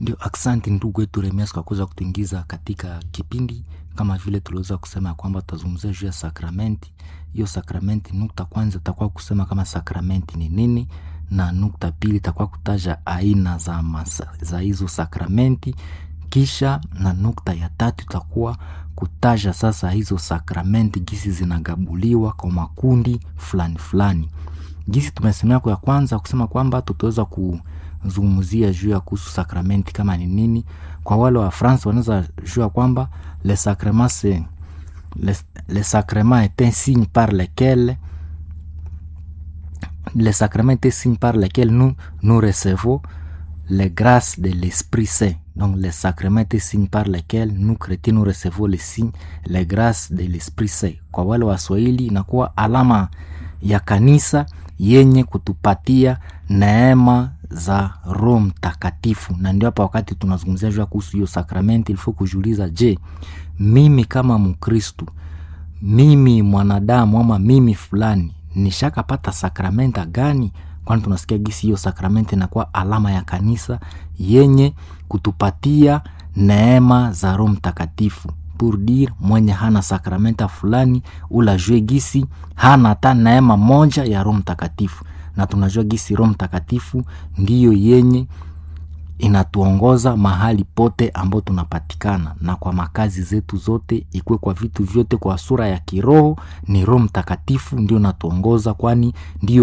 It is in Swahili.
Ndio, aksanti ndugu wetu Remias kwa kuweza kutuingiza katika kipindi. Kama vile tuliweza kusema ya kwamba tutazungumzia juu ya sakramenti. Hiyo sakramenti, nukta kwanza itakuwa kusema kama sakramenti ni nini, na nukta pili itakuwa kutaja aina za, masa, za hizo sakramenti, kisha na nukta ya tatu itakuwa kutaja sasa hizo sakramenti gisi zinagabuliwa kwa makundi fulani fulani. Gisi tumesemea kwa ya kwanza kusema kwamba tutaweza kuzungumzia juu ya kuhusu sakramenti kama ni nini. Kwa wale wa France wanaweza jua kwamba le sacrement c'est le, le sacrement est un signe par lequel le sacrement est un signe par lequel nous nous recevons les grâces de l'Esprit Saint. Donc le sacrement est un signe par lequel nous chrétiens nous recevons les signes, les grâces de l'Esprit Saint. Kwa wale wa Swahili inakuwa alama ya kanisa yenye kutupatia neema za Roho Mtakatifu, na ndio hapa wakati tunazungumzia juu kuhusu hiyo sakramenti, ilifo kujiuliza, je, mimi kama Mkristu, mimi mwanadamu ama mimi fulani nishakapata sakramenta gani? Kwani tunasikia gisi hiyo sakramenti inakuwa alama ya kanisa yenye kutupatia neema za Roho Mtakatifu pour dire mwenye hana sakramenta fulani ula jue gisi hana hata neema moja ya Roho Mtakatifu, na tunajua gisi Roho Mtakatifu ndiyo yenye inatuongoza mahali pote ambao tunapatikana na kwa makazi zetu zote, ikuwe kwa vitu vyote, kwa sura ya kiroho ni Roho Mtakatifu ndio natuongoza, kwani ndio